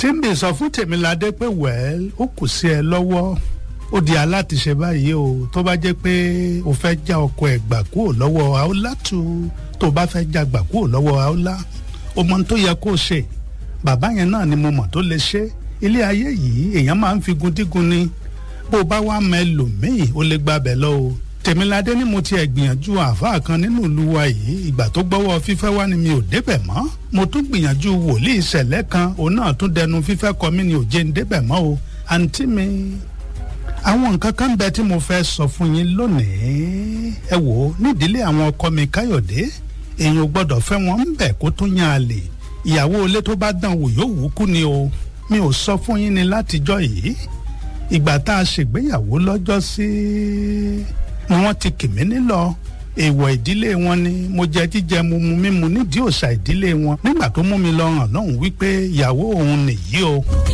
Simbi sọ fún Tèmiládé pé wẹ́ẹ́l ó kù sí ẹ lọ́wọ́ ó di alátiṣe báyìí o tó bá jẹ́ pé o fẹ́ já ọkọ ẹ̀ gbà kúrò lọ́wọ́ Aolatu tó bá fẹ́ já gbà kúrò lọ́wọ́ Aola o mọ ohun tó yẹ kó o ṣe bàbá yẹn náà ni mo mọ̀ tó lè ṣe ilé ayé yìí èèyàn máa ń fi gundígun ni bó o bá wá mọ ẹlòmíì ó lè gbàbẹ̀ lọ o Tèmiládé ni mo tiẹ̀ gbìyànjú àáfàá kan nínú ìlú wa yìí ìgbà tó gbọ́wọ́ fífẹ́ wá ni mi ò débẹ̀ mọ́ mo tún gbìyànjú wòlíì ìṣẹ̀lẹ̀ kan òun náà tún dẹnu fífẹ́ kọ mí ni ò jẹ́ ń débẹ̀ mọ́ o àǹtí mi àwọn nǹkan kan bẹ tí mo fẹ́ sọ fún yín lónìí ẹ wò ó nídìílé àwọn ọkọ mi Káyọ̀dé èèyàn ò gbọ́dọ̀ fẹ́ wọn ń bẹ̀ kó tún yan àlè ìyàwó ilé tó bá dán wò yóò wú kú ni o mi ò sọ fún yín ni látijọ́ yìí ìgbà tá a ṣègbéyàwó lọ́jọ́ sí ni wọ́n ti kì mí nílọ èèwọ̀ ìdílé wọn ni mo jẹ jíjẹ mu mu mímu nídìí òòṣà ìdílé wọn nígbà tó mú mi lọ hàn lọ́hùn wípé ìyàwó òun nìyí o.